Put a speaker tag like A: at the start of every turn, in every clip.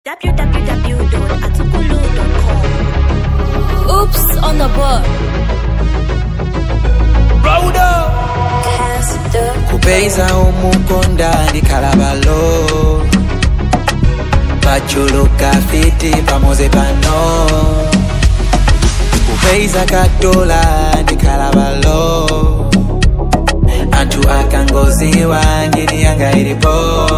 A: www.atukulu.com.
B: Oops on the board.
C: kupeza umukonda ndikalabalo pachuluka fiti pamoze pano kupeza katola ndikalabalo anthu akangoziwa ngini yanga ilipo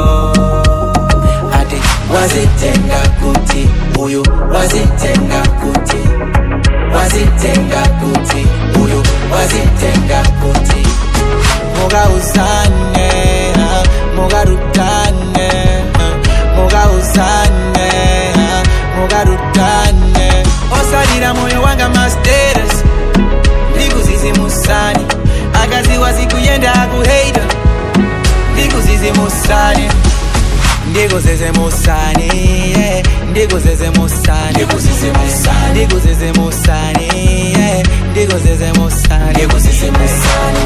C: ati wazitenga kuti uyu wazitenga kuti wazitenga kuti uyu wazitenga kuti mugauzane mugarutane mugauzane mugarutane osalira moyo wanga masteres ndikuzizimusani akaziwa zikuyenda akuheita ndikuzizimusani ndikuzizimusani yeah. ndikuzizimusani ndikuzizimusani ndikuzizimusani yeah. ndikuzizimusani ndikuzizimusani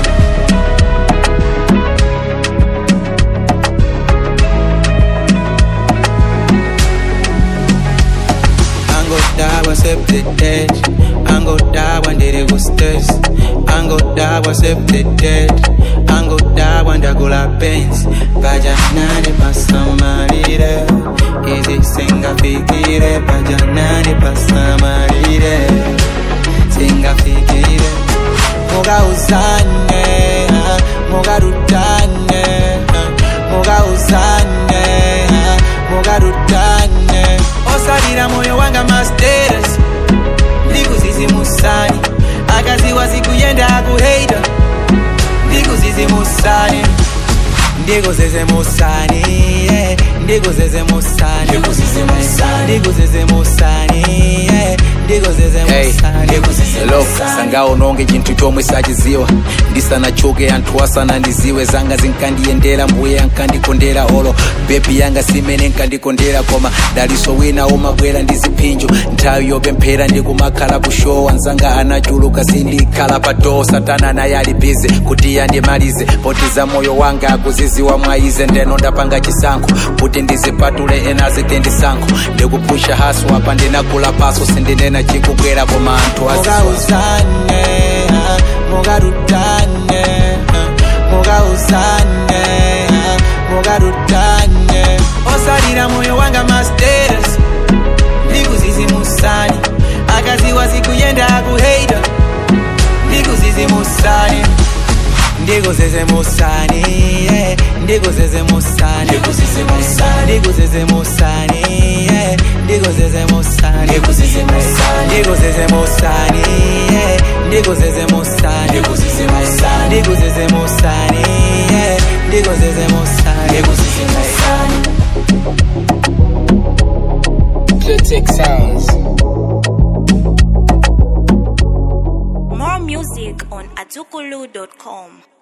C: angodabwa septetet angodabwa ndiri kustes angodabwa septetet angodabwa ndagula pens pajanani pasamalire izi singafikire pajanani pasamalire singafikire mugauzane mugarutane mugauzane mugarutane osalira moyo wanga masteres ndikuzizimusani akaziwa zikuyenda akuheita ndikuzizimusani ndikuzizimusani yeah. ndikuzizimusani ndikuzizimusani yeah.
D: Hello, sangaononge chinthu chomwe sachiziwa ndisanachoke anthu asanandiziwe zanga zinkandiyendera mbuye ankandikondera olo bebi yanga simene nkandikondera koma daliso wina umabwera ndi ziphinjo nthawi yopemphera ndikumakhala kushowa nzanga anachuluka sindikhala pa doo satana naye ali bize kuti yandimalize potiza moyo wanga akuziziwa mwaize ndeno ndapanga chisankho kuti ndizipatule ena zite ndisankho ndikupusha haso apa ndinagula paso sindinena chikubwera koma anthu aziziwa
C: mugauzane mugarutane mugauzane mugarutane osalira moyo wanga masteres ndikuzizimusani akaziwa zikuyenda akuheita ndikuzizimusani ndikuzizimusani yeah. ndikuzizimusani ndikuzizimusani yeah. ndikuzizimusani ndikuzizimusani yeah. ndikuzizimusani ndikuzizimusani yeah. ndikuzizimusani
D: Critic Sounds
A: More music on atukulu.com.